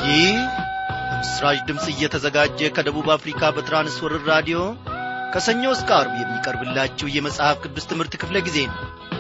ይህ በምስራች ድምፅ እየተዘጋጀ ከደቡብ አፍሪካ በትራንስወርር ራዲዮ ከሰኞ እስከ አርብ የሚቀርብላችሁ የመጽሐፍ ቅዱስ ትምህርት ክፍለ ጊዜ ነው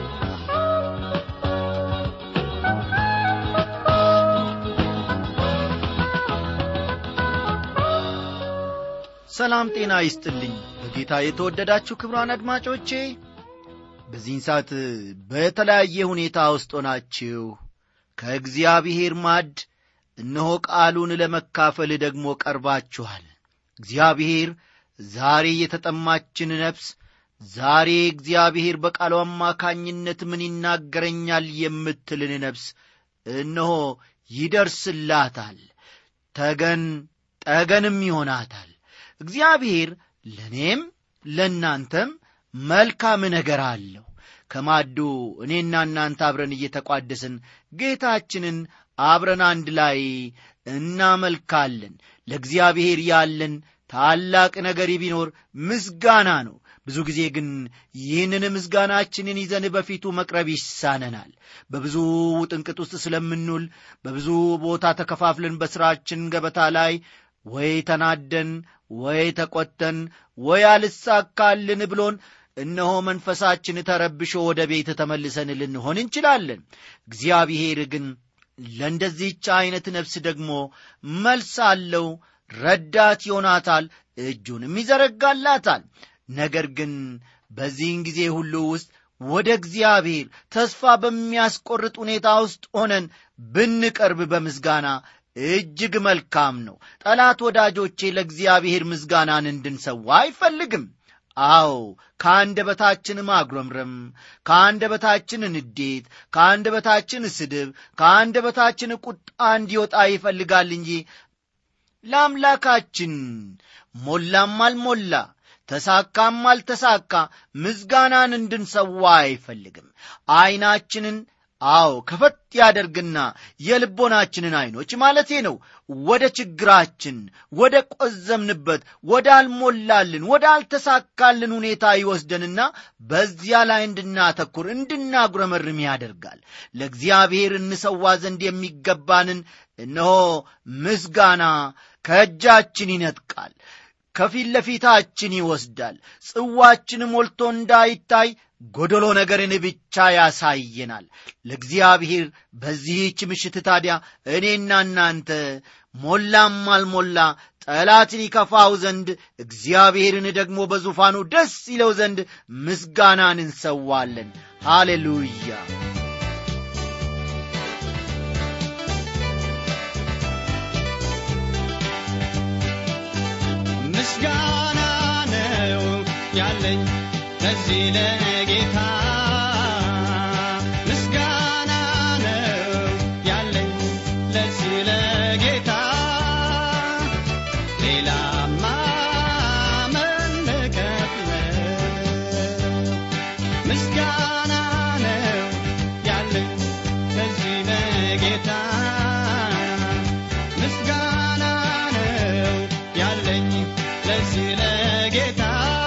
ሰላም ጤና ይስጥልኝ በጌታ የተወደዳችሁ ክብሯን አድማጮቼ በዚህን ሰዓት በተለያየ ሁኔታ ውስጥ ሆናችሁ ከእግዚአብሔር ማድ እነሆ ቃሉን ለመካፈል ደግሞ ቀርባችኋል እግዚአብሔር ዛሬ የተጠማችን ነፍስ ዛሬ እግዚአብሔር በቃሉ አማካኝነት ምን ይናገረኛል የምትልን ነፍስ እነሆ ይደርስላታል ተገን ጠገንም ይሆናታል እግዚአብሔር ለእኔም ለእናንተም መልካም ነገር አለው ከማዱ እኔና እናንተ አብረን እየተቋደስን ጌታችንን አብረን አንድ ላይ እናመልካለን ለእግዚአብሔር ያለን ታላቅ ነገር ቢኖር ምስጋና ነው ብዙ ጊዜ ግን ይህንን ምስጋናችንን ይዘን በፊቱ መቅረብ ይሳነናል በብዙ ውጥንቅጥ ውስጥ ስለምንውል በብዙ ቦታ ተከፋፍለን በሥራችን ገበታ ላይ ወይ ተናደን ወይ ተቈተን ወይ አልሳካልን ብሎን እነሆ መንፈሳችን ተረብሾ ወደ ቤት ተመልሰን ልንሆን እንችላለን እግዚአብሔር ግን ለእንደዚህች ዐይነት ነፍስ ደግሞ መልስ አለው ረዳት ይሆናታል እጁንም ይዘረጋላታል ነገር ግን በዚህን ጊዜ ሁሉ ውስጥ ወደ እግዚአብሔር ተስፋ በሚያስቆርጥ ሁኔታ ውስጥ ሆነን ብንቀርብ በምስጋና እጅግ መልካም ነው ጠላት ወዳጆቼ ለእግዚአብሔር ምስጋናን እንድንሰዋ አይፈልግም አዎ ከአንደበታችን ማጉረምረም ከአንደበታችን ንዴት ከአንደበታችን ስድብ ከአንደበታችን ቁጣ እንዲወጣ ይፈልጋል እንጂ ለአምላካችን ሞላም አልሞላ ተሳካም አልተሳካ ምስጋናን እንድንሰዋ አይፈልግም ዐይናችንን አዎ ከፈት ያደርግና የልቦናችንን ዐይኖች ማለቴ ነው ወደ ችግራችን ወደ ቈዘምንበት ወደ አልሞላልን ወደ አልተሳካልን ሁኔታ ይወስደንና በዚያ ላይ እንድናተኩር እንድናጉረመርም ያደርጋል ለእግዚአብሔር እንሰዋ ዘንድ የሚገባንን እነሆ ምስጋና ከእጃችን ይነጥቃል ከፊት ለፊታችን ይወስዳል ጽዋችን ሞልቶ እንዳይታይ ጎደሎ ነገርን ብቻ ያሳየናል ለእግዚአብሔር በዚህች ምሽት ታዲያ እኔና እናንተ ሞላም አልሞላ ጠላትን ይከፋው ዘንድ እግዚአብሔርን ደግሞ በዙፋኑ ደስ ይለው ዘንድ ምስጋናን እንሰዋለን ሃሌሉያ ምስጋና ነው ያለኝ ለዚህ ለጌታ ምስጋና ነው ያለኝ ለዚህ ለጌታ ሌላማ መለከት ነው ምስጋና ነው ያለኝ ለዚህ ለጌታ ምስጋና ነው ያለኝ ለዚህ ለጌታ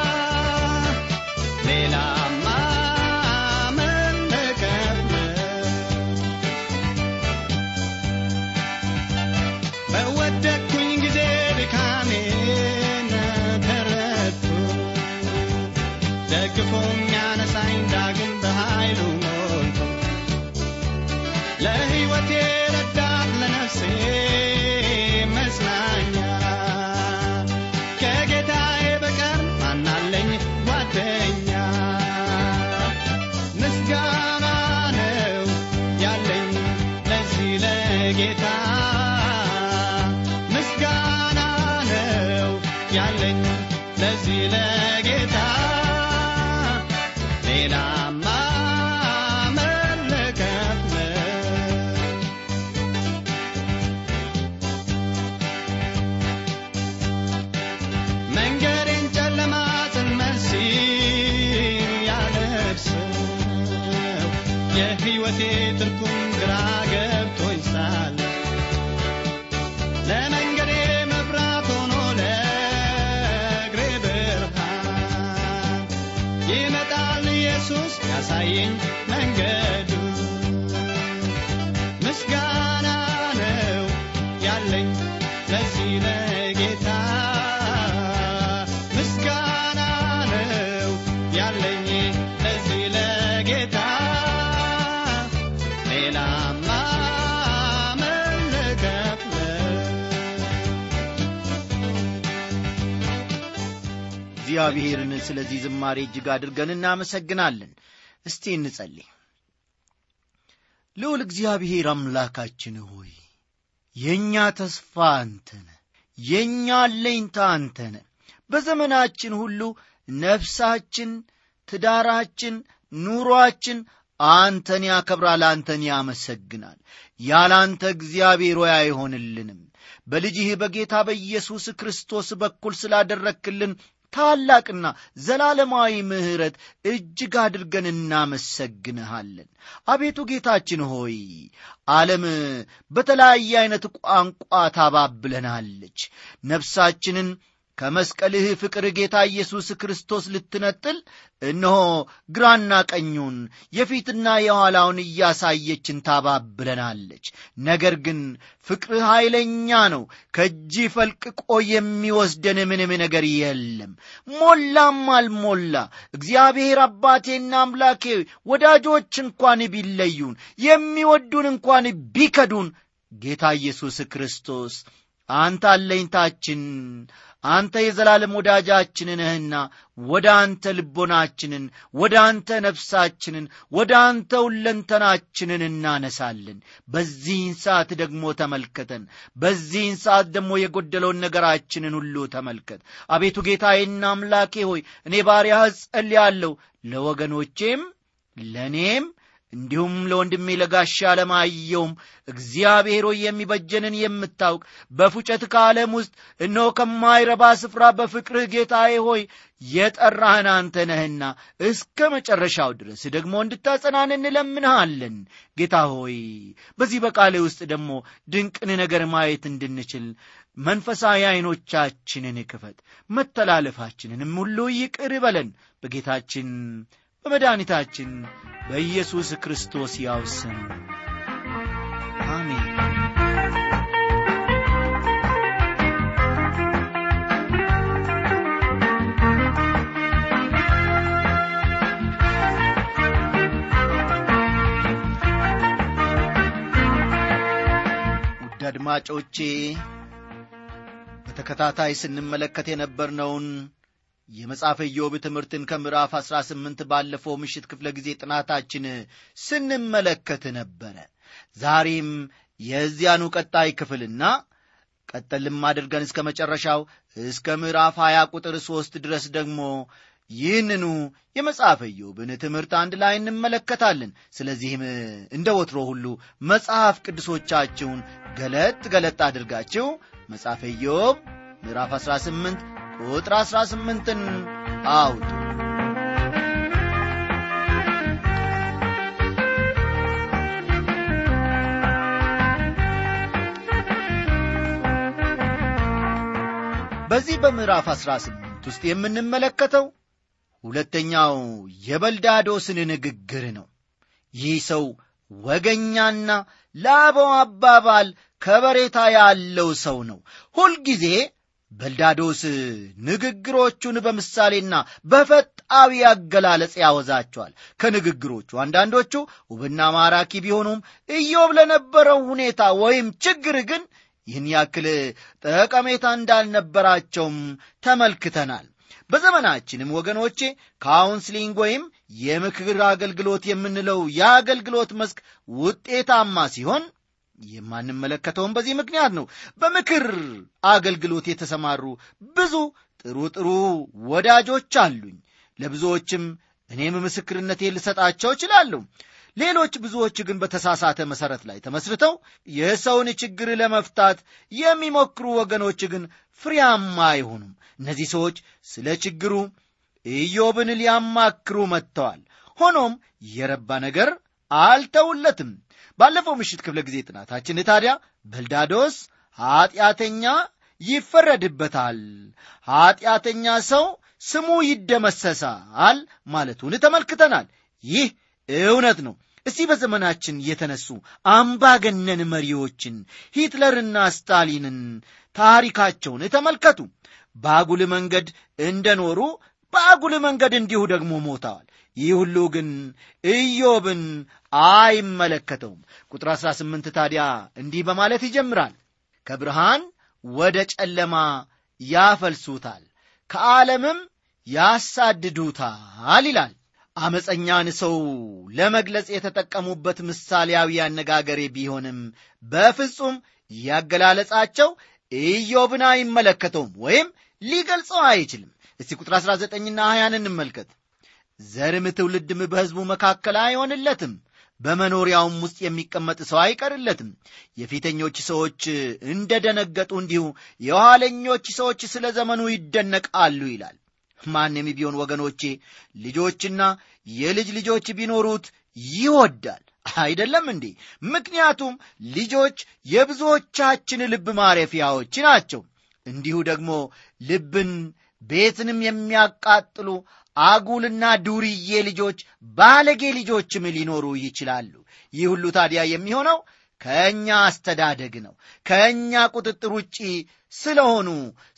ሌላማ መለከት ነው በወደቅኩኝ ጊዜ ድካሜን ተረድቶ ደግፎ የሚያነሳኝ ዳግም በኃይሉ ሞልቶ ለሕይወቴ ረዳት ለነፍሴ መጽናኛ ከጌታዬ በቀር ማናለኝ ጓደኛ ምስጋና ነው ያለኝ ለዚህ ለጌታ ምስጋና ነው ያለኝ ለዚህ ለጌታ ሌላማ መለከት ነው መንገዴን ጨለማ ጽልመት ሲያለብሰው የሕይወቴ ትርጉም ግራ ገብቶኝ ሳለ ለመንገዴ መብራት ሆኖ ለእግሬ ብርሃን ይመጣል ኢየሱስ ያሳየኝ መንገዱ ምስጋና ነው ያለኝ ለዚህ ለጌታ ምስጋና ነው ያለኝ ለዚህ ለጌታ ሌላማ ምን ልከፍለው? እግዚአብሔርን ስለዚህ ዝማሬ እጅግ አድርገን እናመሰግናለን እስቲ እንጸልይ ልዑል እግዚአብሔር አምላካችን ሆይ የእኛ ተስፋ አንተነ የእኛ አለኝታ አንተነ በዘመናችን ሁሉ ነፍሳችን ትዳራችን ኑሮአችን አንተን ያከብራል አንተን ያመሰግናል ያላንተ እግዚአብሔር ሆይ አይሆንልንም በልጅህ በጌታ በኢየሱስ ክርስቶስ በኩል ስላደረክልን ታላቅና ዘላለማዊ ምሕረት እጅግ አድርገን እናመሰግንሃለን አቤቱ ጌታችን ሆይ ዓለም በተለያየ ዐይነት ቋንቋ ታባብለናለች ነፍሳችንን ከመስቀልህ ፍቅር ጌታ ኢየሱስ ክርስቶስ ልትነጥል እነሆ ግራና ቀኙን የፊትና የኋላውን እያሳየችን ታባብለናለች ነገር ግን ፍቅርህ ኃይለኛ ነው ከእጅ ፈልቅቆ የሚወስደን ምንም ነገር የለም ሞላም አልሞላ እግዚአብሔር አባቴና አምላኬ ወዳጆች እንኳን ቢለዩን የሚወዱን እንኳን ቢከዱን ጌታ ኢየሱስ ክርስቶስ አንተ አለኝታችን አንተ የዘላለም ወዳጃችን ነህና ወደ አንተ ልቦናችንን ወደ አንተ ነፍሳችንን ወደ አንተ ሁለንተናችንን እናነሳለን በዚህን ሰዓት ደግሞ ተመልከተን በዚህን ሰዓት ደግሞ የጎደለውን ነገራችንን ሁሉ ተመልከት አቤቱ ጌታዬና አምላኬ ሆይ እኔ ባሪያህ ጸልያለሁ ለወገኖቼም ለእኔም እንዲሁም ለወንድሜ ለጋሻ ለማየውም እግዚአብሔር ሆይ የሚበጀንን የምታውቅ በፉጨት ከዓለም ውስጥ እነሆ ከማይረባ ስፍራ በፍቅርህ ጌታዬ ሆይ የጠራህን አንተ ነህና እስከ መጨረሻው ድረስ ደግሞ እንድታጸናን እንለምንሃለን ጌታ ሆይ በዚህ በቃሌ ውስጥ ደግሞ ድንቅን ነገር ማየት እንድንችል መንፈሳዊ ዐይኖቻችንን ክፈት መተላለፋችንንም ሁሉ ይቅር በለን በጌታችን በመድኃኒታችን በኢየሱስ ክርስቶስ ያው ስም አሜን ውድ አድማጮቼ በተከታታይ ስንመለከት የነበርነውን የመጽሐፈ ኢዮብ ትምህርትን ከምዕራፍ አሥራ ስምንት ባለፈው ምሽት ክፍለ ጊዜ ጥናታችን ስንመለከት ነበረ ዛሬም የዚያኑ ቀጣይ ክፍልና ቀጠልም አድርገን እስከ መጨረሻው እስከ ምዕራፍ ሀያ ቁጥር ሦስት ድረስ ደግሞ ይህንኑ የመጽሐፈ ኢዮብን ትምህርት አንድ ላይ እንመለከታለን ስለዚህም እንደ ወትሮ ሁሉ መጽሐፍ ቅዱሶቻችሁን ገለጥ ገለጥ አድርጋችሁ መጽሐፈ ኢዮብ ምዕራፍ 18 ቁጥር 18ን አውጡ በዚህ በምዕራፍ 18 ውስጥ የምንመለከተው ሁለተኛው የበልዳዶስን ንግግር ነው ይህ ሰው ወገኛና ለአበው አባባል ከበሬታ ያለው ሰው ነው ሁልጊዜ በልዳዶስ ንግግሮቹን በምሳሌና በፈጣዊ አገላለጽ ያወዛቸዋል ከንግግሮቹ አንዳንዶቹ ውብና ማራኪ ቢሆኑም ኢዮብ ለነበረው ሁኔታ ወይም ችግር ግን ይህን ያክል ጠቀሜታ እንዳልነበራቸውም ተመልክተናል በዘመናችንም ወገኖቼ ካውንስሊንግ ወይም የምክር አገልግሎት የምንለው የአገልግሎት መስክ ውጤታማ ሲሆን የማንመለከተውም በዚህ ምክንያት ነው በምክር አገልግሎት የተሰማሩ ብዙ ጥሩ ጥሩ ወዳጆች አሉኝ ለብዙዎችም እኔም ምስክርነቴ ልሰጣቸው እችላለሁ ሌሎች ብዙዎች ግን በተሳሳተ መሠረት ላይ ተመስርተው የሰውን ችግር ለመፍታት የሚሞክሩ ወገኖች ግን ፍሬያማ አይሆኑም እነዚህ ሰዎች ስለ ችግሩ ኢዮብን ሊያማክሩ መጥተዋል ሆኖም የረባ ነገር አልተውለትም ባለፈው ምሽት ክፍለ ጊዜ ጥናታችን ታዲያ በልዳዶስ ኀጢአተኛ ይፈረድበታል ኀጢአተኛ ሰው ስሙ ይደመሰሳል ማለቱን ተመልክተናል ይህ እውነት ነው እስቲ በዘመናችን የተነሱ አምባገነን መሪዎችን ሂትለርና ስታሊንን ታሪካቸውን ተመልከቱ በአጉል መንገድ እንደኖሩ በአጉል መንገድ እንዲሁ ደግሞ ሞተዋል ይህ ሁሉ ግን ኢዮብን አይመለከተውም ቁጥር 18 ታዲያ እንዲህ በማለት ይጀምራል ከብርሃን ወደ ጨለማ ያፈልሱታል ከዓለምም ያሳድዱታል ይላል አመፀኛን ሰው ለመግለጽ የተጠቀሙበት ምሳሌያዊ አነጋገሬ ቢሆንም በፍጹም ያገላለጻቸው ኢዮብን አይመለከተውም ወይም ሊገልጸው አይችልም እስቲ ቁጥር 19ና 20 እንመልከት ዘርም ትውልድም በሕዝቡ መካከል አይሆንለትም በመኖሪያውም ውስጥ የሚቀመጥ ሰው አይቀርለትም የፊተኞች ሰዎች እንደ ደነገጡ እንዲሁ የኋለኞች ሰዎች ስለ ዘመኑ ይደነቃሉ ይላል ማንም ቢሆን ወገኖቼ ልጆችና የልጅ ልጆች ቢኖሩት ይወዳል አይደለም እንዴ ምክንያቱም ልጆች የብዙዎቻችን ልብ ማረፊያዎች ናቸው እንዲሁ ደግሞ ልብን ቤትንም የሚያቃጥሉ አጉልና ዱርዬ ልጆች ባለጌ ልጆችም ሊኖሩ ይችላሉ ይህ ሁሉ ታዲያ የሚሆነው ከእኛ አስተዳደግ ነው ከእኛ ቁጥጥር ውጪ ስለሆኑ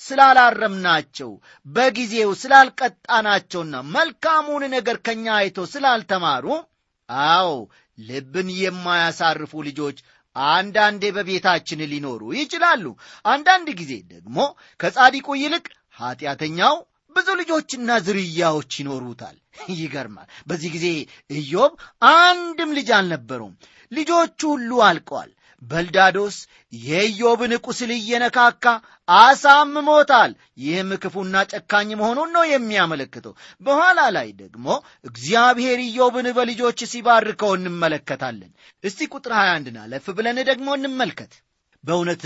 ስላላረምናቸው በጊዜው ስላልቀጣናቸውና መልካሙን ነገር ከእኛ አይቶ ስላልተማሩ አዎ ልብን የማያሳርፉ ልጆች አንዳንዴ በቤታችን ሊኖሩ ይችላሉ አንዳንድ ጊዜ ደግሞ ከጻዲቁ ይልቅ ኀጢአተኛው ብዙ ልጆችና ዝርያዎች ይኖሩታል ይገርማል በዚህ ጊዜ ኢዮብ አንድም ልጅ አልነበረውም ልጆቹ ሁሉ አልቀዋል በልዳዶስ የኢዮብን ቁስል እየነካካ አሳምሞታል ይህም ክፉና ጨካኝ መሆኑን ነው የሚያመለክተው በኋላ ላይ ደግሞ እግዚአብሔር ኢዮብን በልጆች ሲባርከው እንመለከታለን እስቲ ቁጥር 21 አለፍ ብለን ደግሞ እንመልከት በእውነት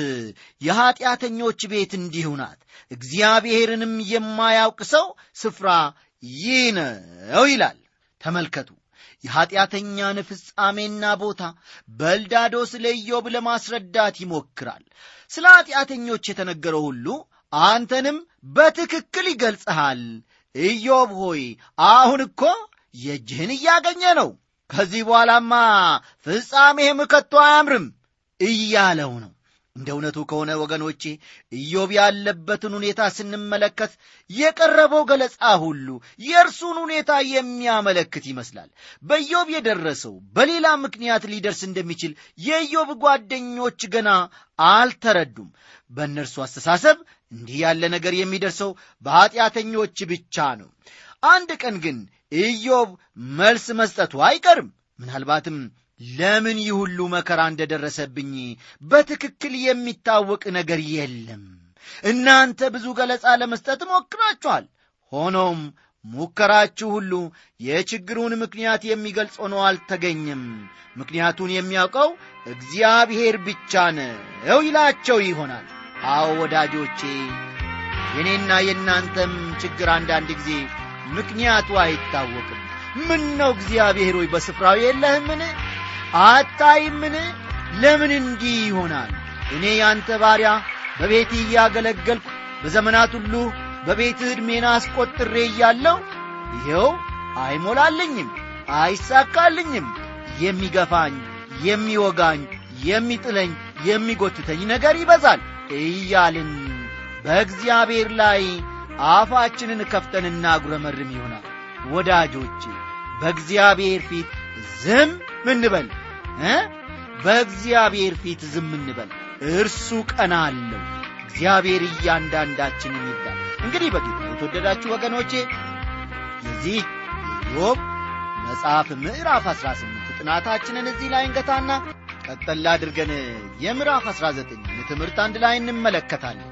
የኀጢአተኞች ቤት እንዲሁ ናት እግዚአብሔርንም የማያውቅ ሰው ስፍራ ይህ ነው ይላል ተመልከቱ የኀጢአተኛን ፍጻሜና ቦታ በልዳዶስ ለኢዮብ ለማስረዳት ይሞክራል ስለ ኀጢአተኞች የተነገረው ሁሉ አንተንም በትክክል ይገልጽሃል ኢዮብ ሆይ አሁን እኮ የእጅህን እያገኘ ነው ከዚህ በኋላማ ፍጻሜህም ከቶ አያምርም እያለው ነው እንደ እውነቱ ከሆነ ወገኖቼ ኢዮብ ያለበትን ሁኔታ ስንመለከት የቀረበው ገለጻ ሁሉ የእርሱን ሁኔታ የሚያመለክት ይመስላል በኢዮብ የደረሰው በሌላ ምክንያት ሊደርስ እንደሚችል የኢዮብ ጓደኞች ገና አልተረዱም በእነርሱ አስተሳሰብ እንዲህ ያለ ነገር የሚደርሰው በኀጢአተኞች ብቻ ነው አንድ ቀን ግን ኢዮብ መልስ መስጠቱ አይቀርም ምናልባትም ለምን ይህ ሁሉ መከራ እንደደረሰብኝ በትክክል የሚታወቅ ነገር የለም እናንተ ብዙ ገለጻ ለመስጠት ሞክራችኋል ሆኖም ሙከራችሁ ሁሉ የችግሩን ምክንያት የሚገልጽ ሆኖ አልተገኘም ምክንያቱን የሚያውቀው እግዚአብሔር ብቻ ነው ይላቸው ይሆናል አዎ ወዳጆቼ የእኔና የእናንተም ችግር አንዳንድ ጊዜ ምክንያቱ አይታወቅም ምን ነው እግዚአብሔር ሆይ በስፍራው የለህምን አታይምን ለምን እንዲህ ይሆናል እኔ ያንተ ባሪያ በቤት እያገለገልኩ በዘመናት ሁሉ በቤት ዕድሜን አስቆጥሬ እያለው ይኸው አይሞላልኝም አይሳካልኝም የሚገፋኝ የሚወጋኝ የሚጥለኝ የሚጎትተኝ ነገር ይበዛል እያልን በእግዚአብሔር ላይ አፋችንን ከፍተን እናጉረመርም ይሆናል ወዳጆቼ በእግዚአብሔር ፊት ዝም እንበል እ በእግዚአብሔር ፊት ዝም እንበል እርሱ ቀና አለው እግዚአብሔር እያንዳንዳችንን ይርዳል እንግዲህ በጌታ የተወደዳችሁ ወገኖቼ የዚህ የኢዮብ መጽሐፍ ምዕራፍ 18 ጥናታችንን እዚህ ላይ እንገታና ቀጠላ አድርገን የምዕራፍ 19 ትምህርት አንድ ላይ እንመለከታለን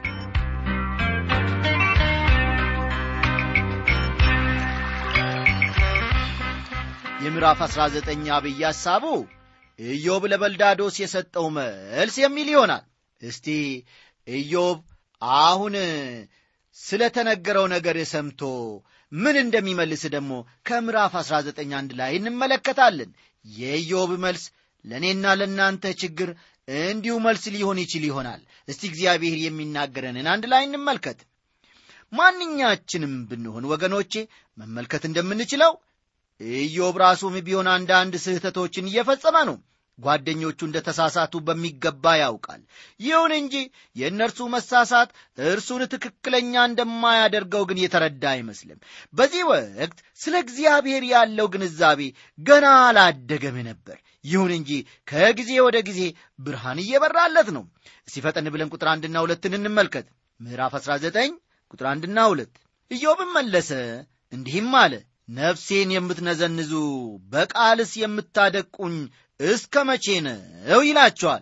የምዕራፍ 19 አብይ ሐሳቡ ኢዮብ ለበልዳዶስ የሰጠው መልስ የሚል ይሆናል እስቲ ኢዮብ አሁን ስለ ተነገረው ነገር ሰምቶ ምን እንደሚመልስ ደግሞ ከምዕራፍ 19 አንድ ላይ እንመለከታለን የኢዮብ መልስ ለእኔና ለእናንተ ችግር እንዲሁ መልስ ሊሆን ይችል ይሆናል እስቲ እግዚአብሔር የሚናገረንን አንድ ላይ እንመልከት ማንኛችንም ብንሆን ወገኖቼ መመልከት እንደምንችለው ኢዮብ ራሱም ቢሆን አንዳንድ ስህተቶችን እየፈጸመ ነው ጓደኞቹ እንደ ተሳሳቱ በሚገባ ያውቃል። ይሁን እንጂ የእነርሱ መሳሳት እርሱን ትክክለኛ እንደማያደርገው ግን የተረዳ አይመስልም። በዚህ ወቅት ስለ እግዚአብሔር ያለው ግንዛቤ ገና አላደገም ነበር። ይሁን እንጂ ከጊዜ ወደ ጊዜ ብርሃን እየበራለት ነው። እስቲ ፈጠን ብለን ቁጥር አንድና ሁለትን እንመልከት። ምዕራፍ 19 ቁጥር አንድና ሁለት ኢዮብም መለሰ እንዲህም አለ ነፍሴን የምትነዘንዙ በቃልስ የምታደቁኝ እስከ መቼ ነው ይላቸዋል።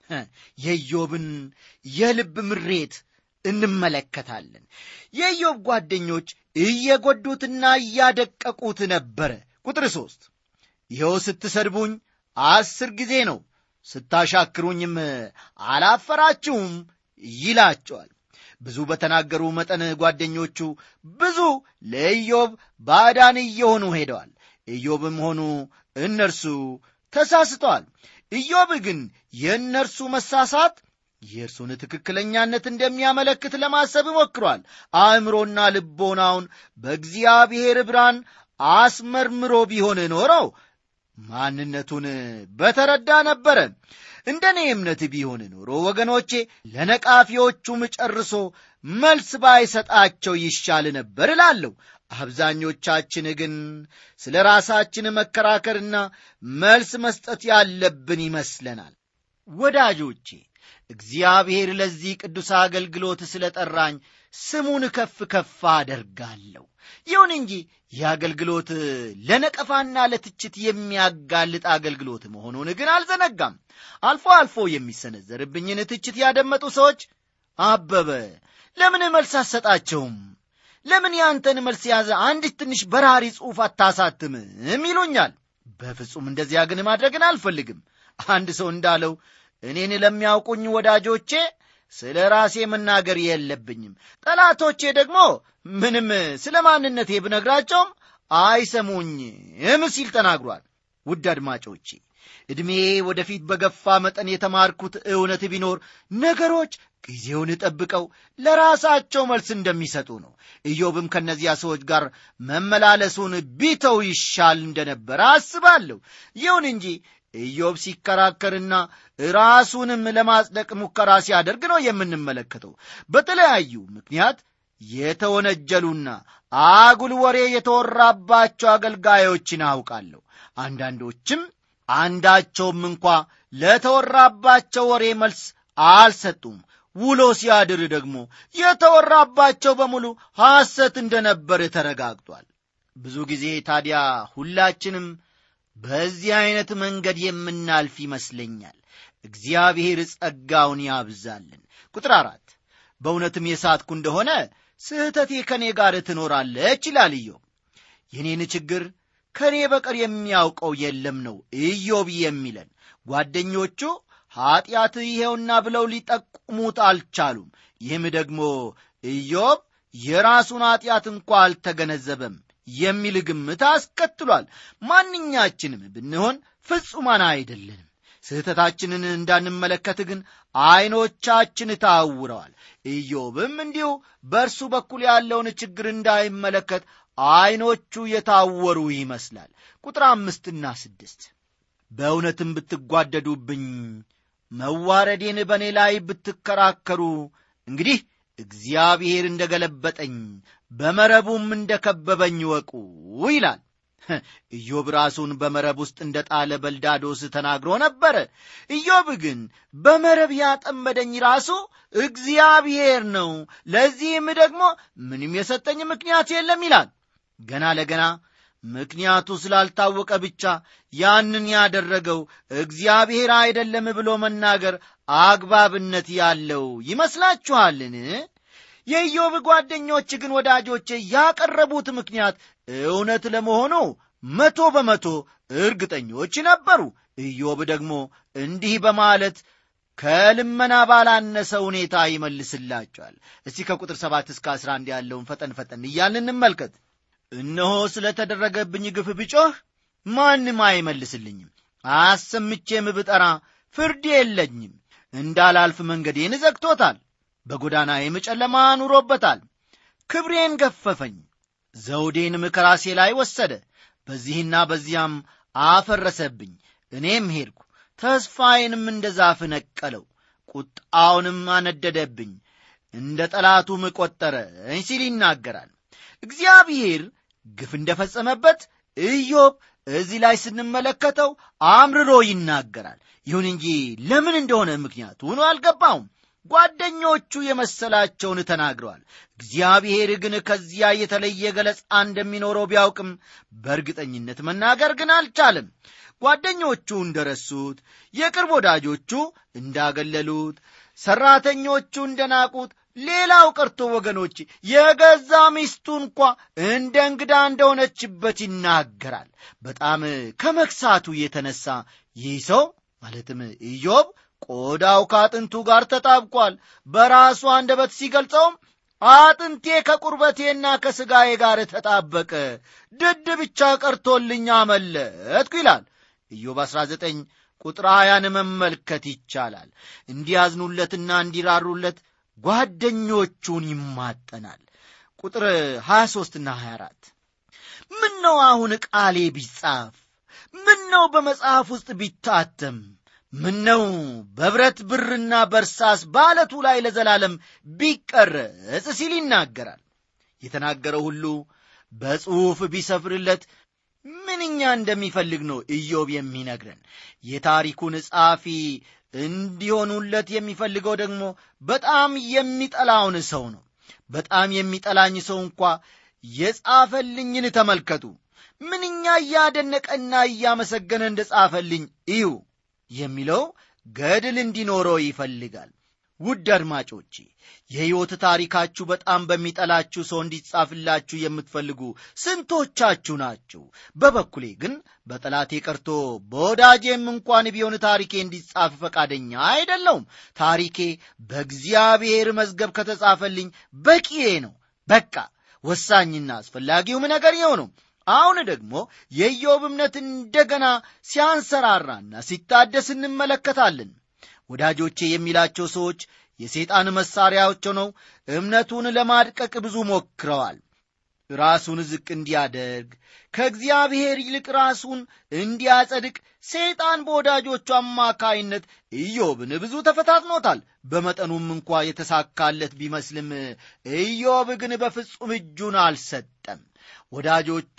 የኢዮብን የልብ ምሬት እንመለከታለን። የኢዮብ ጓደኞች እየጎዱትና እያደቀቁት ነበረ። ቁጥር ሦስት ይኸው ስትሰድቡኝ አስር ጊዜ ነው፣ ስታሻክሩኝም አላፈራችሁም ይላቸዋል። ብዙ በተናገሩ መጠን ጓደኞቹ ብዙ ለኢዮብ ባዕዳን እየሆኑ ሄደዋል። ኢዮብም ሆኑ እነርሱ ተሳስተዋል። ኢዮብ ግን የእነርሱ መሳሳት የእርሱን ትክክለኛነት እንደሚያመለክት ለማሰብ ሞክሯል። አእምሮና ልቦናውን በእግዚአብሔር ብርሃን አስመርምሮ ቢሆን ኖረው ማንነቱን በተረዳ ነበረ። እንደ እኔ እምነት ቢሆን ኖሮ ወገኖቼ ለነቃፊዎቹም ጨርሶ መልስ ባይሰጣቸው ይሻል ነበር እላለሁ። አብዛኞቻችን ግን ስለ ራሳችን መከራከርና መልስ መስጠት ያለብን ይመስለናል። ወዳጆቼ እግዚአብሔር ለዚህ ቅዱስ አገልግሎት ስለ ጠራኝ ስሙን ከፍ ከፍ አደርጋለሁ። ይሁን እንጂ ይህ አገልግሎት ለነቀፋና ለትችት የሚያጋልጥ አገልግሎት መሆኑን ግን አልዘነጋም። አልፎ አልፎ የሚሰነዘርብኝን ትችት ያደመጡ ሰዎች አበበ ለምን መልስ አሰጣቸውም? ለምን ያንተን መልስ የያዘ አንዲት ትንሽ በራሪ ጽሑፍ አታሳትምም? ይሉኛል። በፍጹም እንደዚያ ግን ማድረግን አልፈልግም። አንድ ሰው እንዳለው እኔን ለሚያውቁኝ ወዳጆቼ ስለ ራሴ መናገር የለብኝም። ጠላቶቼ ደግሞ ምንም ስለ ማንነቴ ብነግራቸውም አይሰሙኝም ሲል ተናግሯል። ውድ አድማጮቼ ዕድሜ ወደፊት በገፋ መጠን የተማርኩት እውነት ቢኖር ነገሮች ጊዜውን ጠብቀው ለራሳቸው መልስ እንደሚሰጡ ነው። ኢዮብም ከእነዚያ ሰዎች ጋር መመላለሱን ቢተው ይሻል እንደነበረ አስባለሁ። ይሁን እንጂ ኢዮብ ሲከራከርና ራሱንም ለማጽደቅ ሙከራ ሲያደርግ ነው የምንመለከተው። በተለያዩ ምክንያት የተወነጀሉና አጉል ወሬ የተወራባቸው አገልጋዮችን አውቃለሁ። አንዳንዶችም አንዳቸውም እንኳ ለተወራባቸው ወሬ መልስ አልሰጡም። ውሎ ሲያድር ደግሞ የተወራባቸው በሙሉ ሐሰት እንደነበር ተረጋግጧል። ብዙ ጊዜ ታዲያ ሁላችንም በዚህ ዐይነት መንገድ የምናልፍ ይመስለኛል። እግዚአብሔር ጸጋውን ያብዛልን። ቁጥር አራት በእውነትም የሳትኩ እንደሆነ ስህተቴ ከእኔ ጋር ትኖራለች ይላል ኢዮብ። የኔን ችግር ከእኔ በቀር የሚያውቀው የለም ነው ኢዮብ የሚለን። ጓደኞቹ ኀጢአት ይሄውና ብለው ሊጠቁሙት አልቻሉም። ይህም ደግሞ ኢዮብ የራሱን ኀጢአት እንኳ አልተገነዘበም የሚል ግምት አስከትሏል። ማንኛችንም ብንሆን ፍጹማን አይደለንም። ስህተታችንን እንዳንመለከት ግን ዐይኖቻችን ታውረዋል። ኢዮብም እንዲሁ በእርሱ በኩል ያለውን ችግር እንዳይመለከት ዐይኖቹ የታወሩ ይመስላል። ቁጥር አምስትና ስድስት በእውነትም ብትጓደዱብኝ መዋረዴን በእኔ ላይ ብትከራከሩ እንግዲህ እግዚአብሔር እንደ ገለበጠኝ በመረቡም እንደ ከበበኝ ወቁ ይላል። ኢዮብ ራሱን በመረብ ውስጥ እንደ ጣለ በልዳዶስ ተናግሮ ነበረ። ኢዮብ ግን በመረብ ያጠመደኝ ራሱ እግዚአብሔር ነው፣ ለዚህም ደግሞ ምንም የሰጠኝ ምክንያት የለም ይላል። ገና ለገና ምክንያቱ ስላልታወቀ ብቻ ያንን ያደረገው እግዚአብሔር አይደለም ብሎ መናገር አግባብነት ያለው ይመስላችኋልን? የኢዮብ ጓደኞች ግን ወዳጆቼ ያቀረቡት ምክንያት እውነት ለመሆኑ መቶ በመቶ እርግጠኞች ነበሩ። ኢዮብ ደግሞ እንዲህ በማለት ከልመና ባላነሰ ሁኔታ ይመልስላቸዋል። እስቲ ከቁጥር ሰባት እስከ አስራ አንድ ያለውን ፈጠን ፈጠን እያልን እንመልከት። እነሆ ስለ ተደረገብኝ ግፍ ብጮህ ማንም አይመልስልኝም፣ አሰምቼም ብጠራ ፍርድ የለኝም። እንዳላልፍ መንገዴን ዘግቶታል፣ በጎዳናዬም ጨለማ አኑሮበታል። ክብሬን ገፈፈኝ፣ ዘውዴንም ከራሴ ላይ ወሰደ፣ በዚህና በዚያም አፈረሰብኝ። እኔም ሄድኩ፣ ተስፋዬንም እንደ ዛፍ ነቀለው ቁጣውንም አነደደብኝ እንደ ጠላቱም ቈጠረኝ ሲል ይናገራል እግዚአብሔር ግፍ እንደፈጸመበት ኢዮብ እዚህ ላይ ስንመለከተው አምርሮ ይናገራል ይሁን እንጂ ለምን እንደሆነ ምክንያቱን አልገባውም ጓደኞቹ የመሰላቸውን ተናግረዋል እግዚአብሔር ግን ከዚያ የተለየ ገለጻ እንደሚኖረው ቢያውቅም በእርግጠኝነት መናገር ግን አልቻለም ጓደኞቹ እንደረሱት የቅርብ ወዳጆቹ እንዳገለሉት ሠራተኞቹ እንደናቁት ሌላው ቀርቶ ወገኖች የገዛ ሚስቱ እንኳ እንደ እንግዳ እንደሆነችበት ይናገራል በጣም ከመክሳቱ የተነሳ ይህ ሰው ማለትም ኢዮብ ቆዳው ከአጥንቱ ጋር ተጣብቋል በራሱ አንደበት ሲገልጸውም አጥንቴ ከቁርበቴና ከሥጋዬ ጋር ተጣበቀ ድድ ብቻ ቀርቶልኝ አመለጥኩ ይላል ኢዮብ 19 ቁጥር ሀያን መመልከት ይቻላል እንዲያዝኑለትና እንዲራሩለት ጓደኞቹን ይማጠናል ቁጥር 23 ና 24 ምን ነው አሁን ቃሌ ቢጻፍ ምን ነው በመጽሐፍ ውስጥ ቢታተም ምን ነው በብረት ብርና በርሳስ በዓለቱ ላይ ለዘላለም ቢቀረጽ ሲል ይናገራል የተናገረው ሁሉ በጽሑፍ ቢሰፍርለት ምንኛ እንደሚፈልግ ነው ኢዮብ የሚነግረን የታሪኩን ጸሐፊ እንዲሆኑለት የሚፈልገው ደግሞ በጣም የሚጠላውን ሰው ነው በጣም የሚጠላኝ ሰው እንኳ የጻፈልኝን ተመልከቱ ምንኛ እያደነቀና እያመሰገነ እንደ ጻፈልኝ እዩ የሚለው ገድል እንዲኖረው ይፈልጋል ውድ አድማጮቼ የሕይወት ታሪካችሁ በጣም በሚጠላችሁ ሰው እንዲጻፍላችሁ የምትፈልጉ ስንቶቻችሁ ናችሁ በበኩሌ ግን በጠላቴ ቀርቶ በወዳጄም እንኳን ቢሆን ታሪኬ እንዲጻፍ ፈቃደኛ አይደለውም ታሪኬ በእግዚአብሔር መዝገብ ከተጻፈልኝ በቂዬ ነው በቃ ወሳኝና አስፈላጊውም ነገር ይኸው ነው አሁን ደግሞ የኢዮብ እምነት እንደገና ሲያንሰራራና ሲታደስ እንመለከታለን ወዳጆቼ የሚላቸው ሰዎች የሰይጣን መሣሪያዎች ሆነው እምነቱን ለማድቀቅ ብዙ ሞክረዋል ራሱን ዝቅ እንዲያደርግ ከእግዚአብሔር ይልቅ ራሱን እንዲያጸድቅ ሰይጣን በወዳጆቹ አማካይነት ኢዮብን ብዙ ተፈታትኖታል በመጠኑም እንኳ የተሳካለት ቢመስልም ኢዮብ ግን በፍጹም እጁን አልሰጠም ወዳጆቹ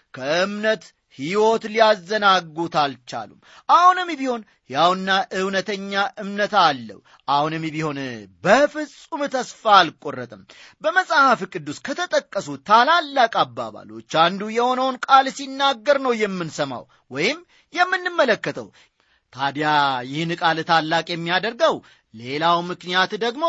ከእምነት ሕይወት ሊያዘናጉት አልቻሉም አሁንም ቢሆን ያውና እውነተኛ እምነት አለው አሁንም ቢሆን በፍጹም ተስፋ አልቆረጥም በመጽሐፍ ቅዱስ ከተጠቀሱ ታላላቅ አባባሎች አንዱ የሆነውን ቃል ሲናገር ነው የምንሰማው ወይም የምንመለከተው ታዲያ ይህን ቃል ታላቅ የሚያደርገው ሌላው ምክንያት ደግሞ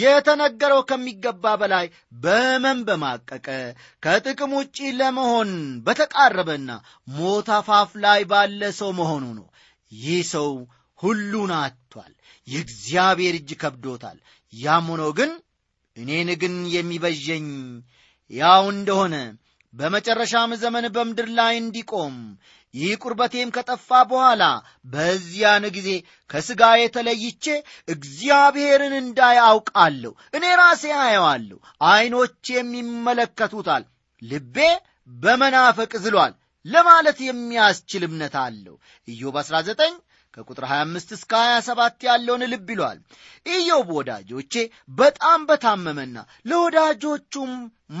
የተነገረው ከሚገባ በላይ በመን በማቀቀ ከጥቅም ውጪ ለመሆን በተቃረበና ሞት አፋፍ ላይ ባለ ሰው መሆኑ ነው ይህ ሰው ሁሉን አጥቷል የእግዚአብሔር እጅ ከብዶታል ያም ሆኖ ግን እኔን ግን የሚበዠኝ ያው እንደሆነ በመጨረሻም ዘመን በምድር ላይ እንዲቆም ይህ ቁርበቴም ከጠፋ በኋላ በዚያን ጊዜ ከሥጋ የተለይቼ እግዚአብሔርን እንዳይ አውቃለሁ እኔ ራሴ አየዋለሁ ዐይኖቼም ይመለከቱታል ልቤ በመናፈቅ ዝሏል ለማለት የሚያስችል እምነት አለው ኢዮብ 19 ከቁጥር 25 እስከ 27 ያለውን ልብ ይሏል ኢዮብ ወዳጆቼ በጣም በታመመና ለወዳጆቹም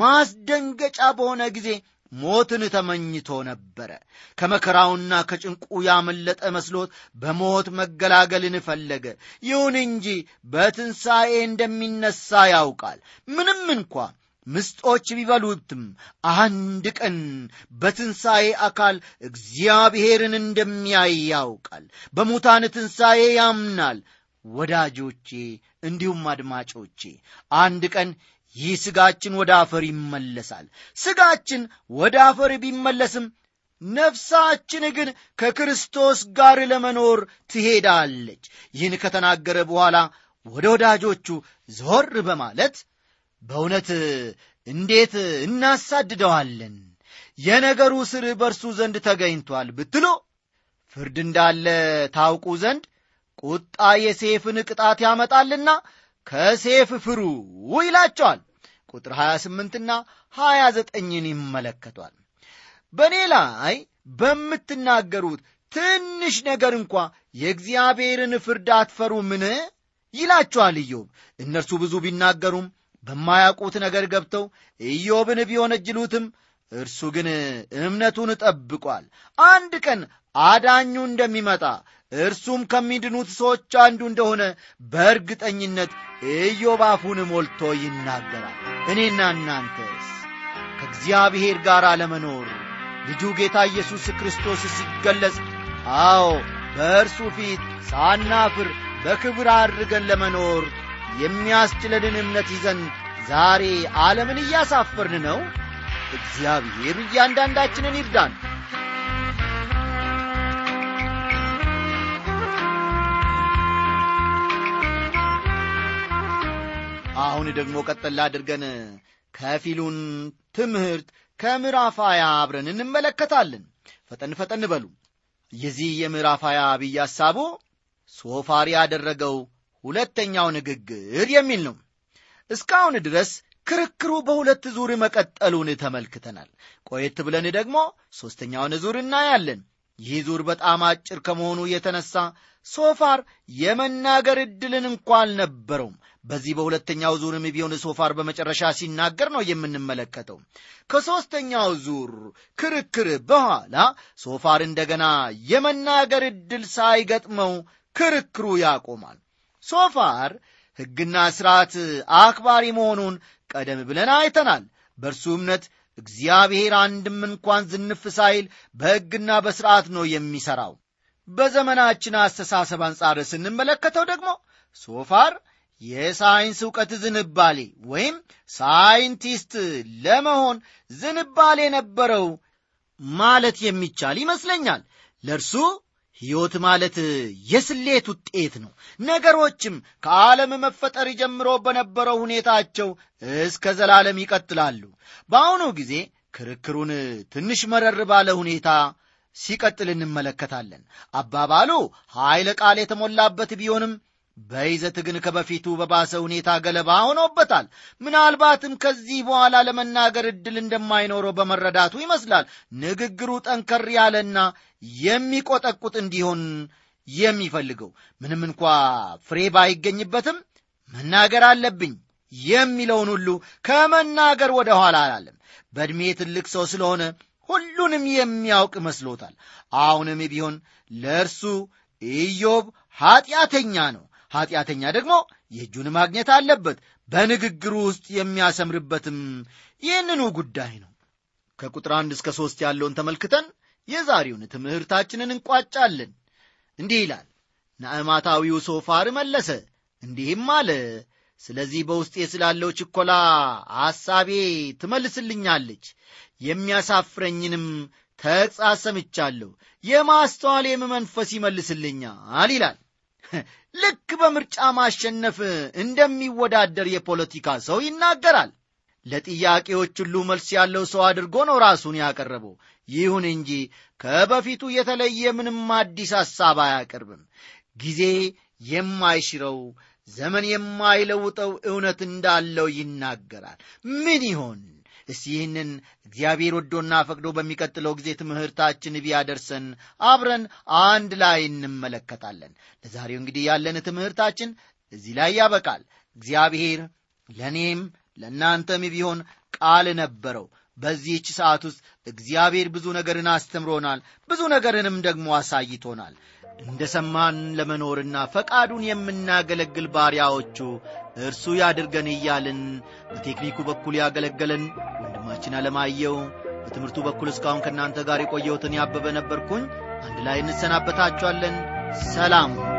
ማስደንገጫ በሆነ ጊዜ ሞትን ተመኝቶ ነበረ ከመከራውና ከጭንቁ ያመለጠ መስሎት በሞት መገላገልን ፈለገ ይሁን እንጂ በትንሣኤ እንደሚነሳ ያውቃል ምንም እንኳ ምስጦች ቢበሉትም አንድ ቀን በትንሣኤ አካል እግዚአብሔርን እንደሚያይ ያውቃል በሙታን ትንሣኤ ያምናል ወዳጆቼ እንዲሁም አድማጮቼ አንድ ቀን ይህ ሥጋችን ወደ አፈር ይመለሳል ሥጋችን ወደ አፈር ቢመለስም ነፍሳችን ግን ከክርስቶስ ጋር ለመኖር ትሄዳለች ይህን ከተናገረ በኋላ ወደ ወዳጆቹ ዞር በማለት በእውነት እንዴት እናሳድደዋለን የነገሩ ስር በእርሱ ዘንድ ተገኝቷል ብትሉ ፍርድ እንዳለ ታውቁ ዘንድ ቁጣ የሴፍን ቅጣት ያመጣልና ከሴፍ ፍሩ ይላቸዋል ቁጥር 28ና 29ን ይመለከቷል በእኔ ላይ በምትናገሩት ትንሽ ነገር እንኳ የእግዚአብሔርን ፍርድ አትፈሩምን? ይላቸዋል ኢዮብ። እነርሱ ብዙ ቢናገሩም በማያውቁት ነገር ገብተው ኢዮብን ቢወነጅሉትም እርሱ ግን እምነቱን ጠብቋል። አንድ ቀን አዳኙ እንደሚመጣ እርሱም ከሚድኑት ሰዎች አንዱ እንደሆነ በእርግጠኝነት ኢዮብ አፉን ሞልቶ ይናገራል። እኔና እናንተስ ከእግዚአብሔር ጋር ለመኖር ልጁ ጌታ ኢየሱስ ክርስቶስ ሲገለጽ፣ አዎ በእርሱ ፊት ሳናፍር በክብር አድርገን ለመኖር የሚያስችለንን እምነት ይዘን ዛሬ ዓለምን እያሳፈርን ነው። እግዚአብሔር እያንዳንዳችንን ይርዳን። አሁን ደግሞ ቀጠል አድርገን ከፊሉን ትምህርት ከምዕራፍ ሀያ አብረን እንመለከታለን። ፈጠን ፈጠን በሉ። የዚህ የምዕራፍ ሀያ አብይ ሐሳቡ ሶፋር ያደረገው ሁለተኛው ንግግር የሚል ነው። እስካሁን ድረስ ክርክሩ በሁለት ዙር መቀጠሉን ተመልክተናል። ቆየት ብለን ደግሞ ሦስተኛውን ዙር እናያለን። ይህ ዙር በጣም አጭር ከመሆኑ የተነሳ ሶፋር የመናገር ዕድልን እንኳ አልነበረውም። በዚህ በሁለተኛው ዙርም ቢሆን ሶፋር በመጨረሻ ሲናገር ነው የምንመለከተው። ከሦስተኛው ዙር ክርክር በኋላ ሶፋር እንደገና የመናገር ዕድል ሳይገጥመው ክርክሩ ያቆማል። ሶፋር ሕግና ሥርዓት አክባሪ መሆኑን ቀደም ብለን አይተናል። በእርሱ እምነት እግዚአብሔር አንድም እንኳን ዝንፍ ሳይል በሕግና በሥርዓት ነው የሚሠራው። በዘመናችን አስተሳሰብ አንጻር ስንመለከተው ደግሞ ሶፋር የሳይንስ ዕውቀት ዝንባሌ ወይም ሳይንቲስት ለመሆን ዝንባሌ ነበረው ማለት የሚቻል ይመስለኛል። ለእርሱ ሕይወት ማለት የስሌት ውጤት ነው። ነገሮችም ከዓለም መፈጠር ጀምሮ በነበረው ሁኔታቸው እስከ ዘላለም ይቀጥላሉ። በአሁኑ ጊዜ ክርክሩን ትንሽ መረር ባለ ሁኔታ ሲቀጥል እንመለከታለን። አባባሉ ኃይለ ቃል የተሞላበት ቢሆንም በይዘት ግን ከበፊቱ በባሰ ሁኔታ ገለባ ሆኖበታል። ምናልባትም ከዚህ በኋላ ለመናገር ዕድል እንደማይኖረው በመረዳቱ ይመስላል ንግግሩ ጠንከር ያለና የሚቆጠቁጥ እንዲሆን የሚፈልገው። ምንም እንኳ ፍሬ ባይገኝበትም መናገር አለብኝ የሚለውን ሁሉ ከመናገር ወደ ኋላ አላለም። በዕድሜ ትልቅ ሰው ስለሆነ ሁሉንም የሚያውቅ መስሎታል። አሁንም ቢሆን ለእርሱ ኢዮብ ኀጢአተኛ ነው። ኀጢአተኛ ደግሞ የእጁን ማግኘት አለበት። በንግግሩ ውስጥ የሚያሰምርበትም ይህንኑ ጉዳይ ነው። ከቁጥር አንድ እስከ ሦስት ያለውን ተመልክተን የዛሬውን ትምህርታችንን እንቋጫለን። እንዲህ ይላል። ናዕማታዊው ሶፋር መለሰ እንዲህም አለ፣ ስለዚህ በውስጤ ስላለው ችኮላ ሐሳቤ ትመልስልኛለች፣ የሚያሳፍረኝንም ተግሣጽ ሰምቻለሁ፣ የማስተዋሌም መንፈስ ይመልስልኛል ይላል። ልክ በምርጫ ማሸነፍ እንደሚወዳደር የፖለቲካ ሰው ይናገራል። ለጥያቄዎች ሁሉ መልስ ያለው ሰው አድርጎ ነው ራሱን ያቀረበው። ይሁን እንጂ ከበፊቱ የተለየ ምንም አዲስ ሐሳብ አያቀርብም። ጊዜ የማይሽረው ዘመን የማይለውጠው እውነት እንዳለው ይናገራል። ምን ይሆን? እስቲ ይህንን እግዚአብሔር ወዶና ፈቅዶ በሚቀጥለው ጊዜ ትምህርታችን ቢያደርሰን አብረን አንድ ላይ እንመለከታለን። ለዛሬው እንግዲህ ያለን ትምህርታችን እዚህ ላይ ያበቃል። እግዚአብሔር ለእኔም ለእናንተም ቢሆን ቃል ነበረው። በዚህች ሰዓት ውስጥ እግዚአብሔር ብዙ ነገርን አስተምሮናል፣ ብዙ ነገርንም ደግሞ አሳይቶናል። እንደ ሰማን ለመኖርና ፈቃዱን የምናገለግል ባሪያዎቹ እርሱ ያድርገን እያልን በቴክኒኩ በኩል ያገለገለን ወንድማችን አለማየው፣ በትምህርቱ በኩል እስካሁን ከእናንተ ጋር የቆየሁትን ያበበ ነበርኩኝ። አንድ ላይ እንሰናበታችኋለን። ሰላም